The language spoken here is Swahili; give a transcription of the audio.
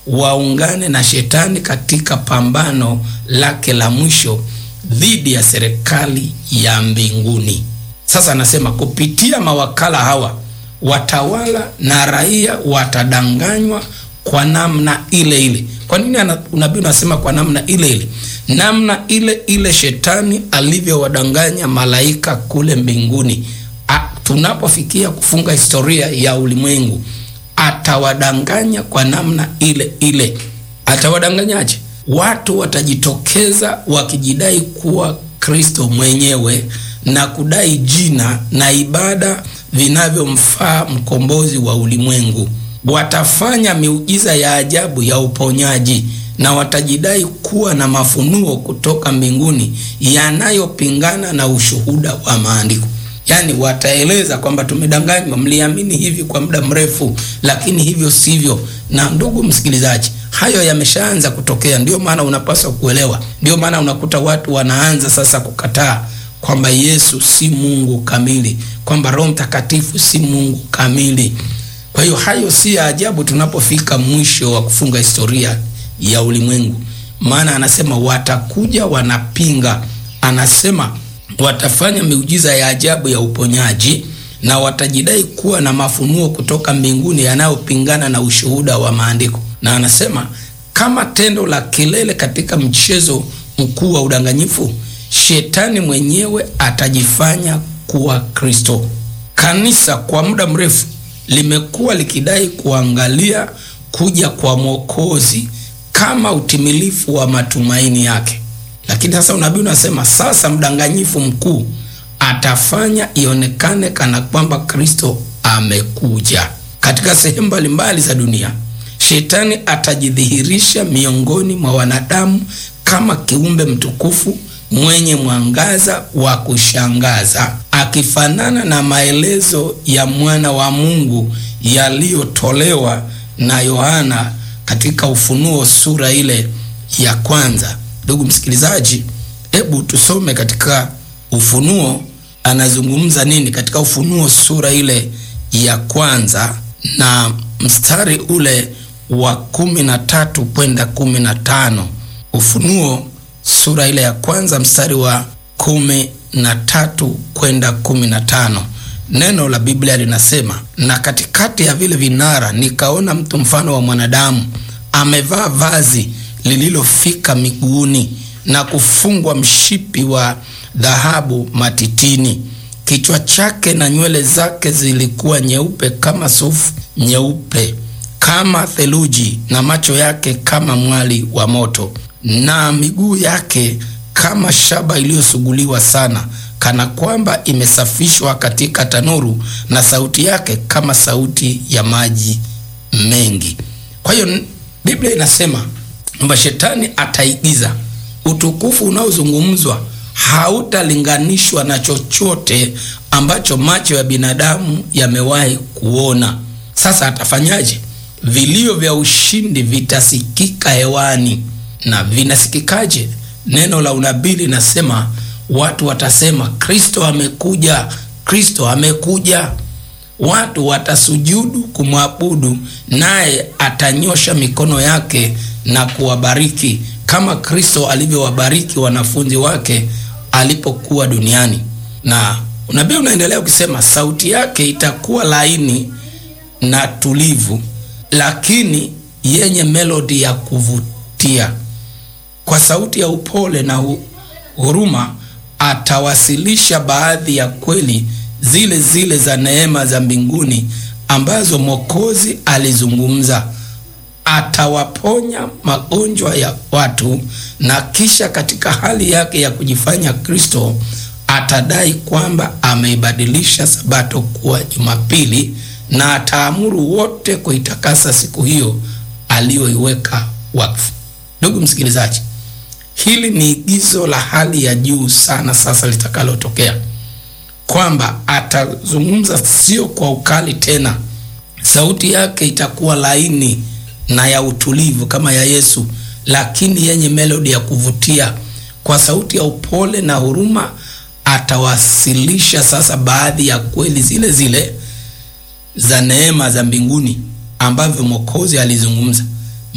waungane na shetani katika pambano lake la mwisho dhidi ya serikali ya mbinguni. Sasa anasema kupitia mawakala hawa watawala na raia watadanganywa kwa namna ile ile. Kwa nini unabii unasema kwa namna ile ile? Namna ile ile shetani alivyowadanganya malaika kule mbinguni. A, tunapofikia kufunga historia ya ulimwengu atawadanganya kwa namna ile ile. Atawadanganyaje? Watu watajitokeza wakijidai kuwa Kristo mwenyewe na kudai jina na ibada vinavyomfaa mkombozi wa ulimwengu. Watafanya miujiza ya ajabu ya uponyaji na watajidai kuwa na mafunuo kutoka mbinguni yanayopingana na ushuhuda wa maandiko. Yaani wataeleza kwamba tumedanganywa, mliamini hivi kwa muda mrefu, lakini hivyo sivyo. Na ndugu msikilizaji, hayo yameshaanza kutokea. Ndio maana unapaswa kuelewa, ndio maana unakuta watu wanaanza sasa kukataa kwamba Yesu si Mungu kamili, kwamba Roho Mtakatifu si Mungu kamili. Kwa hiyo hayo si ya ajabu tunapofika mwisho wa kufunga historia ya ulimwengu, maana anasema watakuja wanapinga, anasema watafanya miujiza ya ajabu ya uponyaji na watajidai kuwa na mafunuo kutoka mbinguni yanayopingana na ushuhuda wa maandiko. Na anasema kama tendo la kilele katika mchezo mkuu wa udanganyifu, shetani mwenyewe atajifanya kuwa Kristo. Kanisa kwa muda mrefu limekuwa likidai kuangalia kuja kwa Mwokozi kama utimilifu wa matumaini yake, lakini sasa unabii unasema sasa mdanganyifu mkuu atafanya ionekane kana kwamba Kristo amekuja. Katika sehemu mbalimbali za dunia, shetani atajidhihirisha miongoni mwa wanadamu kama kiumbe mtukufu mwenye mwangaza wa kushangaza, akifanana na maelezo ya mwana wa Mungu yaliyotolewa na Yohana katika Ufunuo sura ile ya kwanza. Ndugu msikilizaji, hebu tusome katika Ufunuo anazungumza nini katika Ufunuo sura ile ya kwanza na mstari ule wa kumi na tatu kwenda kumi na tano. Ufunuo sura ile ya kwanza mstari wa kumi na tatu kwenda kumi na tano. Neno la Biblia linasema, na katikati ya vile vinara nikaona mtu mfano wa mwanadamu amevaa vazi lililofika miguuni na kufungwa mshipi wa dhahabu matitini. Kichwa chake na nywele zake zilikuwa nyeupe kama sufu nyeupe kama theluji, na macho yake kama mwali wa moto, na miguu yake kama shaba iliyosuguliwa sana, kana kwamba imesafishwa katika tanuru, na sauti yake kama sauti ya maji mengi. Kwa hiyo Biblia inasema kwamba shetani ataigiza utukufu unaozungumzwa hautalinganishwa na chochote ambacho macho ya binadamu yamewahi kuona. Sasa atafanyaje? Vilio vya ushindi vitasikika hewani. Na vinasikikaje? Neno la unabii linasema watu watasema Kristo amekuja, Kristo amekuja. Watu watasujudu kumwabudu, naye atanyosha mikono yake na kuwabariki kama Kristo alivyowabariki wanafunzi wake alipokuwa duniani. Na unabii unaendelea ukisema, sauti yake itakuwa laini na tulivu, lakini yenye melodi ya kuvutia. Kwa sauti ya upole na huruma atawasilisha baadhi ya kweli zile zile za neema za mbinguni ambazo Mwokozi alizungumza. Atawaponya magonjwa ya watu, na kisha katika hali yake ya kujifanya Kristo atadai kwamba ameibadilisha Sabato kuwa Jumapili, na ataamuru wote kuitakasa siku hiyo aliyoiweka wakfu. Ndugu msikilizaji, hili ni igizo la hali ya juu sana sasa litakalotokea, kwamba atazungumza sio kwa ukali tena, sauti yake itakuwa laini na ya utulivu kama ya Yesu, lakini yenye melodi ya kuvutia. Kwa sauti ya upole na huruma atawasilisha sasa baadhi ya kweli zile zile za neema za mbinguni ambavyo Mwokozi alizungumza.